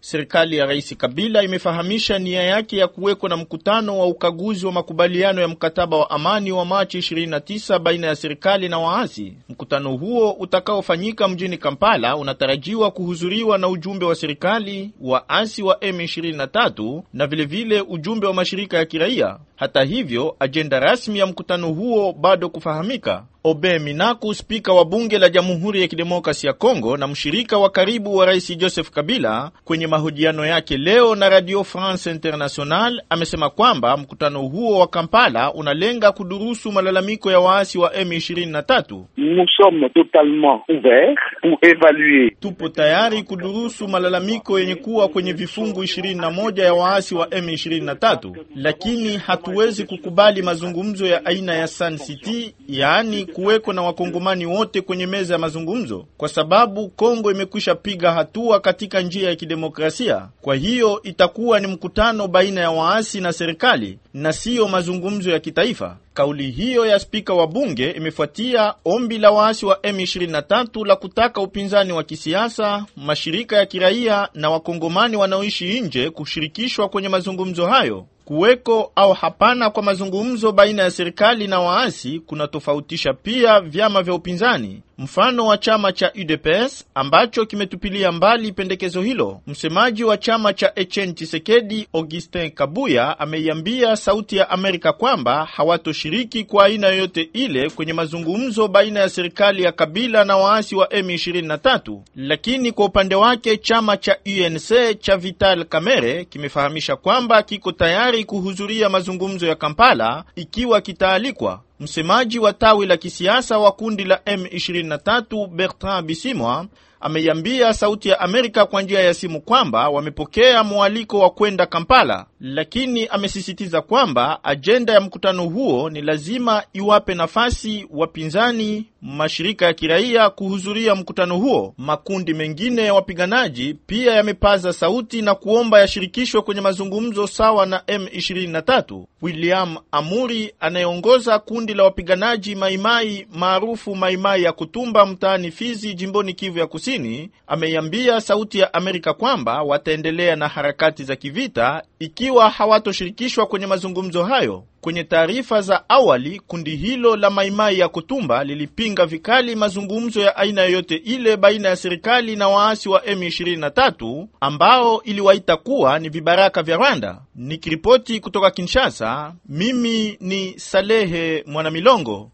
Serikali ya Rais Kabila imefahamisha nia yake ya kuweko na mkutano wa ukaguzi wa makubaliano ya mkataba wa amani wa Machi 29 baina ya serikali na waasi. Mkutano huo utakaofanyika mjini Kampala unatarajiwa kuhudhuriwa na ujumbe wa serikali, waasi wa M23 na vilevile vile ujumbe wa mashirika ya kiraia. Hata hivyo, ajenda rasmi ya mkutano huo bado kufahamika. Obe Minaku, spika wa bunge la Jamhuri ya Kidemokrasi ya Kongo na mshirika wa karibu wa Rais Joseph Kabila, kwenye mahojiano yake leo na Radio France International amesema kwamba mkutano huo wa Kampala unalenga kudurusu malalamiko ya waasi wa M23. Nous sommes totalement ouverts pour évaluer. Tupo tayari kudurusu malalamiko yenye kuwa kwenye vifungu 21 ya waasi wa M23, lakini hatuwezi kukubali mazungumzo ya aina ya Sun City, yaani kuweko na wakongomani wote kwenye meza ya mazungumzo, kwa sababu Kongo imekwisha piga hatua katika njia ya kidemokrasia. Kwa hiyo itakuwa ni mkutano baina ya waasi na serikali na siyo mazungumzo ya kitaifa. Kauli hiyo ya spika wa bunge imefuatia ombi la waasi wa M23 la kutaka upinzani wa kisiasa, mashirika ya kiraia na wakongomani wanaoishi nje kushirikishwa kwenye mazungumzo hayo. Kuweko au hapana kwa mazungumzo baina ya serikali na waasi kunatofautisha pia vyama vya upinzani. Mfano wa chama cha UDPS ambacho kimetupilia mbali pendekezo hilo. Msemaji wa chama cha Etienne Tshisekedi, Augustin Kabuya, ameiambia Sauti ya Amerika kwamba hawatoshiriki kwa aina yoyote ile kwenye mazungumzo baina ya serikali ya Kabila na waasi wa M23. Lakini kwa upande wake chama cha UNC cha Vital Kamerhe kimefahamisha kwamba kiko tayari kuhudhuria mazungumzo ya Kampala ikiwa kitaalikwa. Msemaji wa tawi la kisiasa wa kundi la M23 Bertrand Bisimwa ameiambia Sauti ya Amerika kwa njia ya simu kwamba wamepokea mwaliko wa kwenda Kampala, lakini amesisitiza kwamba ajenda ya mkutano huo ni lazima iwape nafasi wapinzani, mashirika ya kiraia kuhudhuria mkutano huo. Makundi mengine ya wapiganaji pia yamepaza sauti na kuomba yashirikishwe kwenye mazungumzo sawa na M23. William Amuri anayeongoza kundi la wapiganaji Maimai maarufu Maimai ya Kutumba mtaani Fizi, jimboni Kivu ya Kusini, ameiambia Sauti ya Amerika kwamba wataendelea na harakati za kivita ikiwa hawatoshirikishwa kwenye mazungumzo hayo. Kwenye taarifa za awali, kundi hilo la Maimai ya Kutumba lilipinga vikali mazungumzo ya aina yoyote ile baina ya serikali na waasi wa M23 ambao iliwaita kuwa ni vibaraka vya Rwanda. Nikiripoti kutoka Kinshasa, mimi ni Salehe Mwanamilongo.